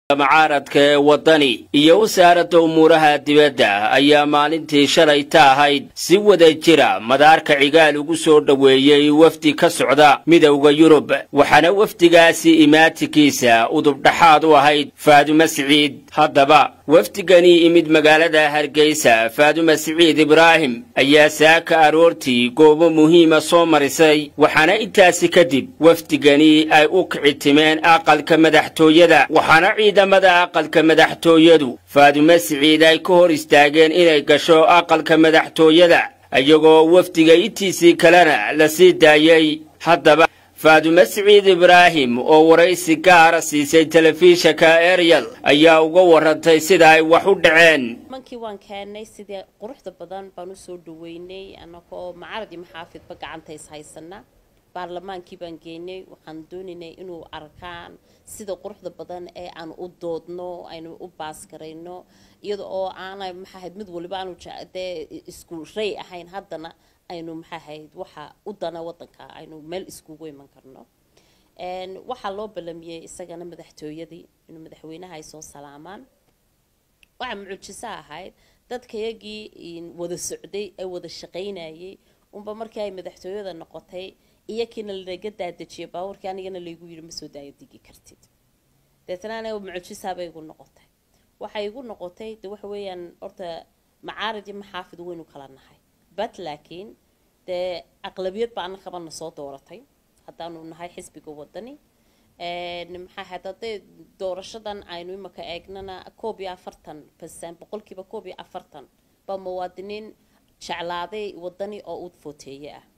mucaaradka ee waddani iyo wasaaradda umuuraha dibadda ayaa maalintii shalayta ahayd si wada jira madaarka cigaal ugu soo dhoweeyey wafdi ka socda midowda yurub waxaana wafdigaasi imaatinkiisa udubdhaxaad u ahayd faadume siciid haddaba wafdigani imid magaalada hargeysa faadume siciid ibraahim ayaa saaka aroortii goobo muhiima soo marisay waxaana intaasi kadib wafdigani ay u kici timeen aqalka madaxtooyada waxaana ciidamada aqalka madaxtooyadu faadume siciid ay ka hor istaageen inay gasho aqalka madaxtooyada iyagoo wafdiga intiisii kalena la sii daayey haddaba faadume siciid ibraahim oo waraysi gaara siisay telefishanka ariel ayaa uga warantay sida ay wax u dhaceen mankii waan keenay sidii quruxda badan baan usoo dhaweynay anagoo macarad iyo maxaafidba gacanta is haysana baarlamaankii baan geynay waxaan doonaynay inuu arkaan sida quruxda badan ee aan u doodno aynu u baasgarayno iyada oo aana maxaahayd mid waliba aanu dee isku ray ahayn haddana aynu maxaahayd waxa u dana wadanka aynu meel iskugu iman karno waxaa loo balamiyey isagana madaxtooyadii inuu madaxweynaha ay soo salaamaan waxaa mucjiso ahayd dadkayagii wada socday ee wada shaqaynayay unba markii ay madaxtooyada noqotay iyakiina laga daadejiyay baabuurkii anigana laygu yidhi ma soo daaya digi kartid deetna aniga mucjisaabay igu noqotay waxay igu noqotay de waxa weeyaan horta macaarid iyo maxaafid waynu kala nahay but laakiin dee aqlabiyad baa ana qabana soo dooratay haddaanu nahay xisbiga wadani maxaa ahayd hadday doorashadan aynu imaka eegnana koob iyo afartan percent boqolkiiba koob iyo afartan baa muwaadiniin jeclaaday wadani oo u footeeye ah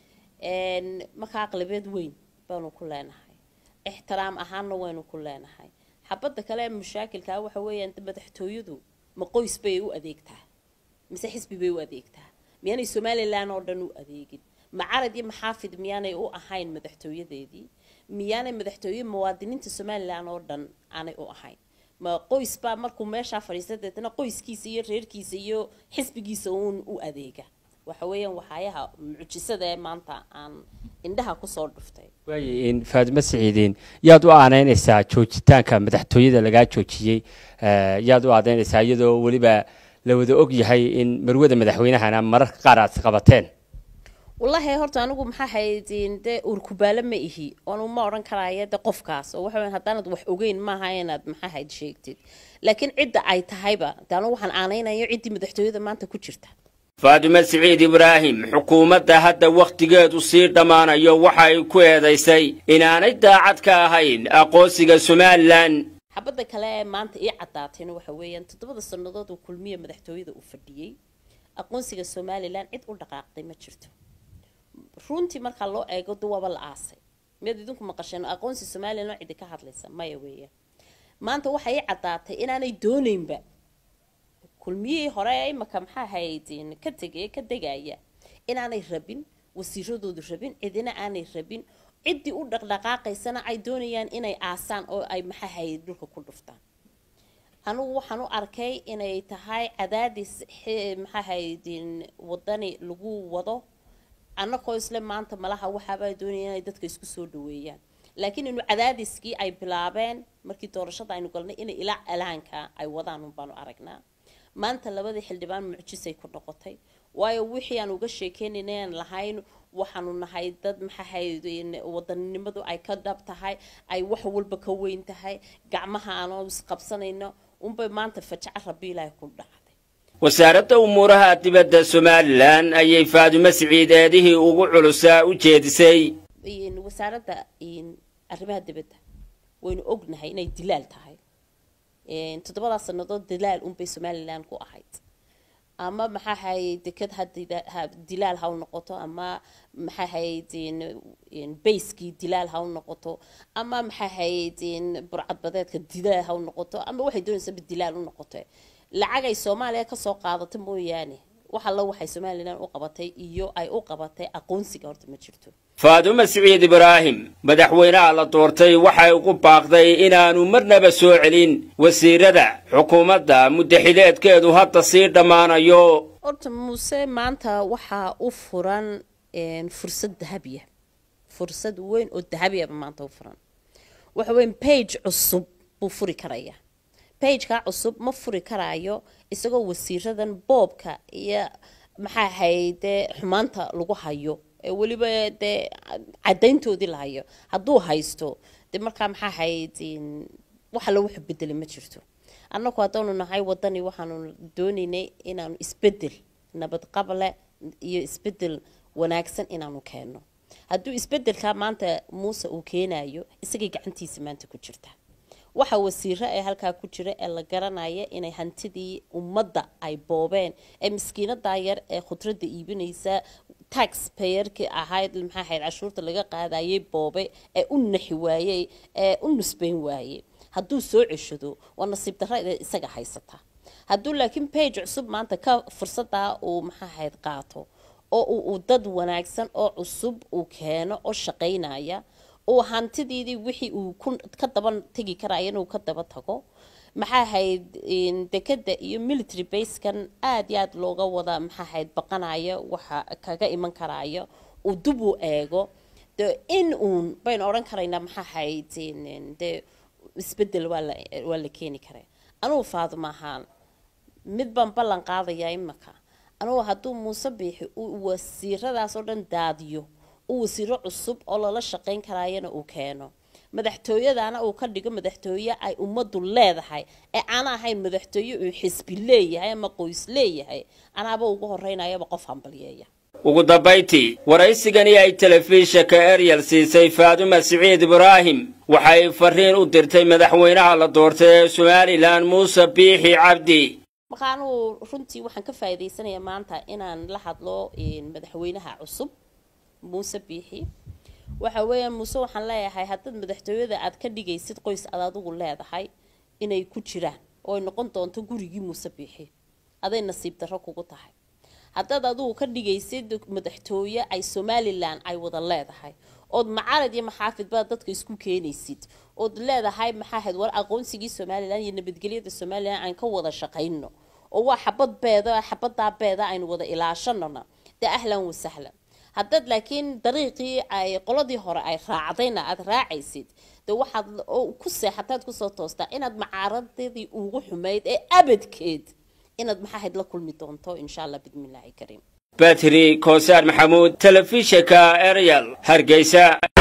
marka aqlabiyad weyn baanu ku leenahay ixtiraam ahaanna waynu ku leenahay xabadda kale ee mushaakilkaa waxa weeyaan madaxtooyadu ma qoys bay u adeegtaa mise xisbi bay u adeegtaa miyaanay somalilan oo dhan u adeegin macarad iyo maxaafid miyaanay u ahayn madaxtooyadeedii miyaanay madaxtooye muwaadiniinta somalilan oo dhan aanay u ahayn ma qoys baa markuu meeshaa fadhiista deetana qoyskiisa iyo reerkiisa iyo xisbigiisa uun u adeega waxa weeyaan waxaayaha mucjisada ee maanta aan indhaha kusoo dhuftay waay faadume siciidiin yaad u aanaynaysaa joojitaanka madaxtooyada lagaa joojiyey yaad u aadaynaysaa iyadoo weliba la wada og yahay in marwada madaxweynahana mararka qaar aad qabateen wallaahi horta anigu maxaa hayd dee urkubaalo ma ihi oonu ma odhan karaayo de qofkaas oo waxa haddaanad wax ogeyn maaha inaad maxaa hayd sheegtid laakiin cidda ay tahayba de anigu waxaan aanaynayo ciddii madaxtooyada maanta ku jirta faadume siciid ibraahim xukuumadda hadda wakhtigeedu sii dhammaanayo waxa ay ku eedaysay inaanay daacad ka ahayn aqoonsiga somalilan xabadda kale ee maanta ii caddaatayna waxa weeyaan toddobada sannadood uu kulmiya madaxtooyada uu fadhiyey aqoonsiga somalilan cid u dhaqaaqday ma jirto runtii markaa loo eego de waaba la aasay miyaad idinku maqasheen aqoonsi somalilan oo cidi ka hadlaysa maya weeyaan maanta waxa ii caddaatay inaanay doonaynba kulmiyihii hore imaka maxaa hayd ka tegay ka degaya inaanay rabin wasiiradoodu rabin cidina aanay rabin ciddii u dhaqdhaqaaqaysana ay doonayaan inay aasaan oo ay maxaa hayd dhulka ku dhuftaan anigu waxaan u arkay inay tahay cadaadis maxaa hayd wadani lagu wado annagoo isle maanta malaha waxaaba doonaya inay dadka isku soo dhaweeyaan laakiin inu cadaadiskii ay bilaabeen markii doorashada aynu galnay inay ilaa alaanka ay wadaan unbaanu aragnaa maanta labadii xildhibaan mucjisay ku noqotay waayo wixii aan uga sheekeynaynan lahayn waxaanu nahay dad maxaahayd wadaninimadu ay ka dhab tahay ay wax walba ka weyn tahay gacmaha aanoo isqabsanayno unbay maanta fajaca rabiilaahi ku dhacday wasaaradda umuuraha dibadda somalilan ayay faadume siciid eedihii ugu culusaa u jeedisay wasaaradda arrimaha dibadda waynu ognahay inay dilaal tahay toddobadaa sannadood dilaal unbay somalilan ku ahayd ama maxaa hayd deked ha dilaal ha u noqoto ama maxaa hayd bayskii dilaal ha u noqoto ama maxaa hayd burcadbadeedka dilaal ha u noqoto ama waxay doonaysaba dilaal u noqoto lacag ay soomaaliya kasoo qaadato mooyaane wax alla waxay somalilan u qabatay iyo ay u qabatay aqoonsiga horta ma jirto faadume siciid ibraahim madaxweynaha la doortay waxay ugu baaqday inaanu marnaba soo celin wasiirada xukuumadda muddaxileedkeedu hadda sii dhammaanayo horta muuse maanta waxaa u furan fursad dahabiya fursad weyn oo dahabiyaba maanta u furan waxa weyn bage cusub buu furi karayaa bageka cusub ma furi karaayo isagoo wasiiradan boobka iyo maxaa ahayd dee xumaanta lagu hayo ee weliba dee cadayntoodii la hayo hadduu haysto dee markaa maxaa ahayd wax alla wuxu bedelay ma jirto annagu haddaanu nahay wadani waxaanu doonaynay inaanu isbedel nabadqable iyo isbedel wanaagsan inaanu keenno hadduu isbedelkaa maanta muuse uu keenayo isagay gacantiisa maanta ku jirta waxa wasiiro ee halkaa ku jira ee la garanaya inay hantidii ummadda ay boobeen ee miskiinadaa yar ee khudradda iibinaysa tax payerkii ahayd maxaa ahayd cashuurta laga qaadayay boobe ee u naxi waayey ee u nusbayn waayey hadduu soo ceshado waa nasiib darra isaga haysata hadduu laakiin bage cusub maanta ka fursadaa uu maxaa ahayd qaato oo uu dad wanaagsan oo cusub uu keeno oo shaqaynaya uu hantidiidii wixii uu ka daba tegi karaya inuu ka daba tago maxaa ahayd dekada iyo military basekan aada iyo aada looga wada maxaa ahayd baqanaya waxa kaga iman karaya uu dib u eego de in uun baynu odhan karaynaa maxaa ahayd de isbedel waa la waa la keeni karaa anugu faaduma ahaan mid baan ballan qaadayaa imaka anugu hadduu muuse biixi uu wasiiradaas oo dhan daadiyo uu wasiiro cusub oo lala shaqayn karaayana uu keeno madaxtooyadana uu ka dhigo madaxtooye ay ummaddu leedahay ee aan ahayn madaxtooye uu xisbi leeyahay ama qoys leeyahay anaaba ugu horeynayaba qof hambalyeeya ugu dambayntii waraysigani ay telefishinka eryal siisay faaduma siciid ibraahim waxay fariin u dirtay madaxweynaha la doortay ee somalilan muuse biixi cabdi marka anugu runtii waxaan ka faa'iidaysanayaa maanta inaan la hadlo madaxweynaha cusub muuse biixi waxa weeya muuse waxaan leeyahay haddaad madaxtooyada aad ka dhigaysid qoys aad adigu leedahay inay ku jiraan oo ay noqon doonto gurigii muuse biixi aday nasiib darro kugu tahay haddaad adigu ka dhigaysid madaxtooye ay somalilan ay wada leedahay ood macarad iyo maxaafidbaa dadka isku keenaysid ood leedahay maxaa ahayd war aqoonsigii somalilan iyo nabadgelyada somalilan aan ka wada shaqayno oo waa xabad beeda xabadaa beeda aynu wada ilaashanona dee ahlan wasahlan haddaad laakiin dariiqii ay qoladii hore ay raacdayna aada raacaysid dee waxaad ku seexataad kusoo toostaa inaad macaaradadii ugu xumayd ee abadkeed inaad maxaa ahayd la kulmi doonto insha allah bidmillaahi kariim batri koosaar maxamuud telefishinka eryal hargeysa